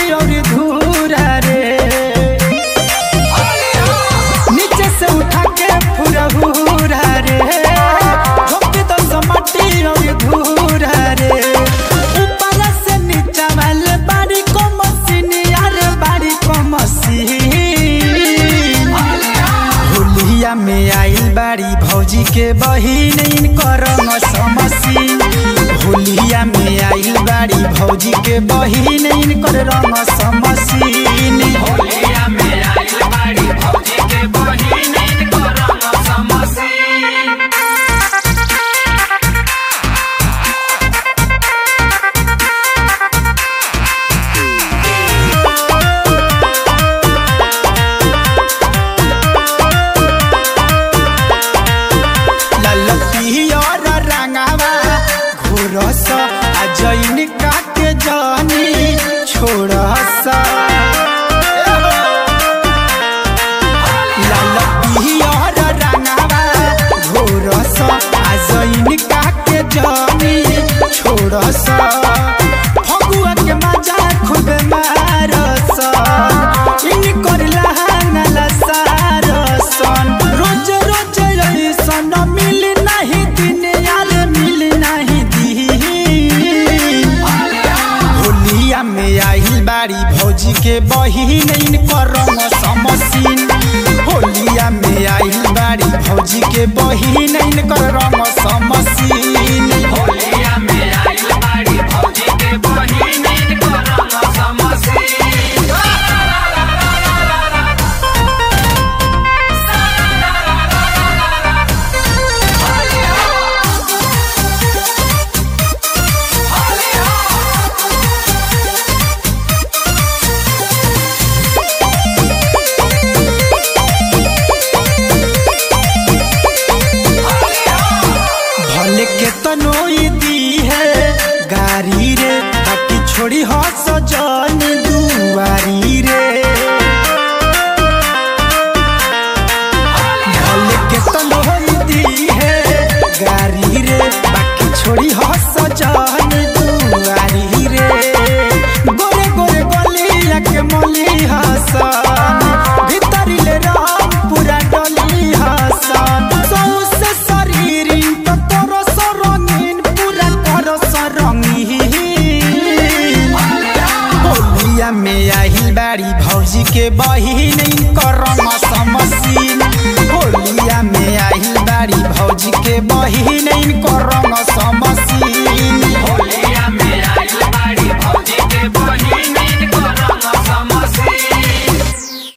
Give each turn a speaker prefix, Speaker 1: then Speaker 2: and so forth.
Speaker 1: और धूरा रे नीचे से उठा के फुरहुरा रे झोंक दो समाटी और धूरा रे ऊपर से नीचा वाले बारी को मशीन यार बारी को मशीन होलिया में आइल बाड़ी भौजी के बहिन इनकर समसी होलिया में आइल बाड़ी भौजी के बहिन इनकर रंग समसीन
Speaker 2: होलिया में आइल बाड़ी भौजी के बहिन इनको रंग समसीन
Speaker 1: ललपियर रंगावा घोरस आ जैन काके जानी छोड़स ललपियर रंगावा घोरस आ जैन काके जानी छोड़स फगुआ के मजा खूब मारस इनकर लहानला सारसन रोज रोज ऐसन मिल नहीं दिन यार मिल नहीं दिन होलिया में आइल बाड़ी भौजी के बहिन इनकर रंग समसीन होलिया में आइल बाड़ी भौजी के बहिन इनकर रंग समसीन
Speaker 2: होलिया में आइल बाड़ी भौजी के बहिन इनको रंग समसीन
Speaker 1: भले के तनोई दी है गारी रे बाकी छोड़ी हो सजन दुआरी रे भले के तनोई दी है गारी रे बाकी छोड़ी हो सजन दुआरी रे गोरे गोरे गलिया के मली हसन भीतरी ले राम पूरा डली हसन सौसे शरीर तो तोरो सरंगीन पूरा करो सरंगीन होलिया में आहिल बाड़ी भौजी के बहिन इनकर रंग समसीन होलिया में आहिल बाड़ी भौजी के बहिन इनकर